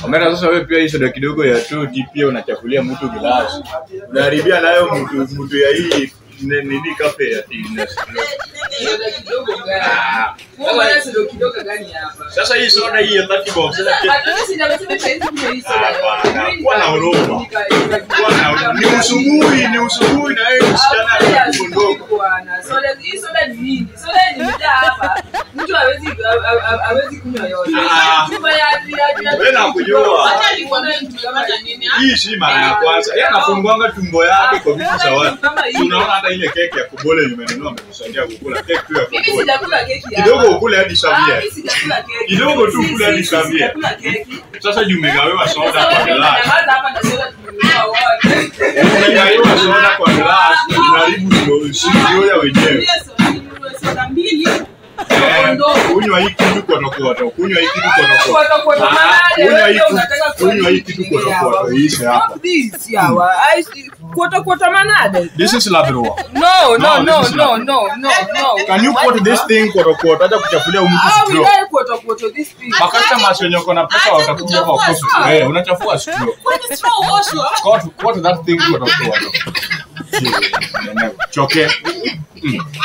Omera, sasa wewe pia hii soda kidogo ya toti pia unachafulia mtu gilasi, unaharibia nayo mtu mtu ya hii ne- nini kafe ya tea. Soda kidogo gani? Ah, Wewe mwana soda kidogo gani hapa? Sasa hii soda hii ya 30 bob sasa pia- Hatuwezi sijamesema saizi kunywa hii soda. Hapana, Mimi kuwa na huruma. nika- nika- Kuwa na- ni usubuhi, ni usubuhi na wewe msichana Hapana, ni mdogo. bwana. Soda hii soda ni nyingi. Soda ni mjaa hapa. Mtu hawezi ha- ha- hawezi kunywa yote. Ah. Chupa ya ya ya. Wewe nakujua. Hata alikuambia tukamata nini? ah? Hii si mara ya kwanza. Yeye anafungwanga tumbo yake kwa vitu za watu. Si Unaona hata ile keki ya kubole nimenunua amekusaidia kukula keki tu ya Mimi kubole. sijakula keki hapa. Kidogo ukule hadi Ah, sabia. mimi sijakula keki. Kidogo tu Si- ukule hadi si- si- sabia. sijakula keki. Sasa juu umegawiwa soda Sasa kwa wewe glass. unanyamaza hapa na soda tumenunua wote. Umegawiwa soda kwa glass, unaharibu ndio sio ya wenyewe. Soda mbili. Eh, Kunywa hii kitu kwa tokoto, kunywa hii kitu kwa tokoto. Kuota kuota Ah, manane, kunywa hii wewe kitu- unataka kunywa hii kitu kwa tokoto, iishe hapa. Stop this, yawa. I see- Kuota kuota manane. This is Labrador. No, no, No, no, this is no, not- no, no, no. Can you put this thing kwa tokoto hata kuchafulia mtu How will straw? I kuota kuota this thing? Makastoma wenye wako na pesa Acha watakuja kwa kuchafua kofi. straw. Eh, unachafua straw. Kwani straw oshwa? What what that thing kwa tokoto? Choke. Mm.